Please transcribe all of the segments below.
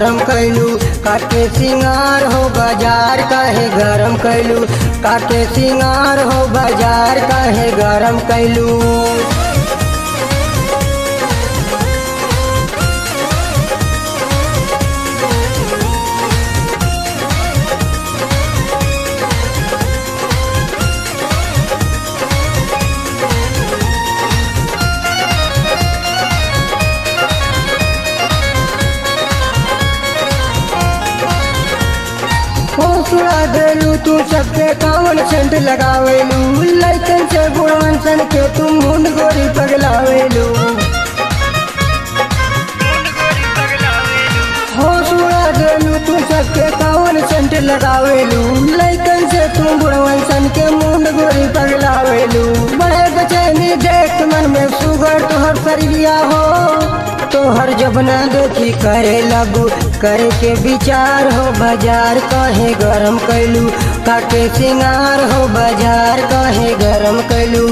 गरम कैलू काके सिंगार हो बाजार काहे गरम कैलू काके सिंगार हो बाजार काहे गरम कैलू हौसला देलू तू सबके कावन सेंट लगावेलू लैकन से बुढ़वन सन के तू मुंड गोरी पगलावेलू हौसला देलू तू सबके कावन सेंट लगावेलू लैकन से तू बुढ़वन सन के मुंड गोरी पगलावेलू बड़े बचैनी देख मन में सुगर तोहर सरिया हो तोहर जबना देखी करे लगू करे के विचार हो बाजार कहे गरम कैलू काके सिंगार हो बाजार कहे गरम कैलू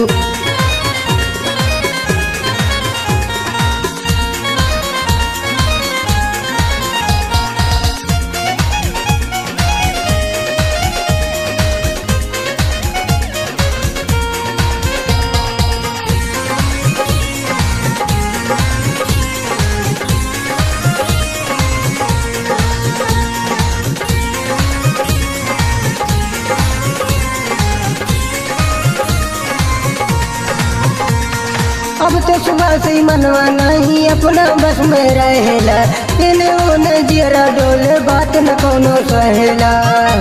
अब तो सुबह से ही मनवा नहीं अपना बस में रहेला इन्हें उन्हें जियरा डोले बात न कोनो सहेला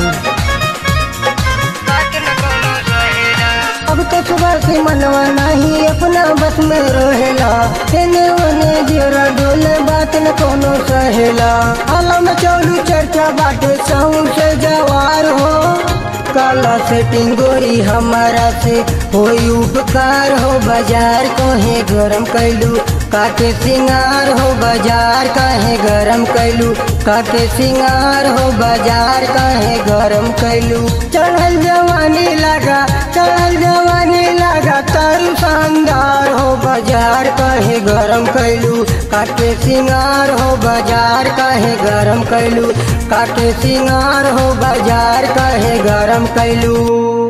अब तो सुबह से मनवा नहीं अपना बस में रहेला इन्हें उन्हें जियरा डोले बात न कोनो सहेला आलम चौलू चर्चा बाटे साउंड से जवार हो काला सेटिंग गोरी हमारा से होई उपकार हो बाजार कहे गरम कैलू काके सिंगार हो बाजार कहे गरम कैलू काके सिंगार हो बाजार कहे गरम कैलू चढ़ल जवानी लगा चढ़ल जवानी लगा तारू शानदार हो बाजार कहे गरम कैलू काके सिंगार हो बाजार कहे गरम कैलू काके सिंगार हो बाजार कहे गरम कैलू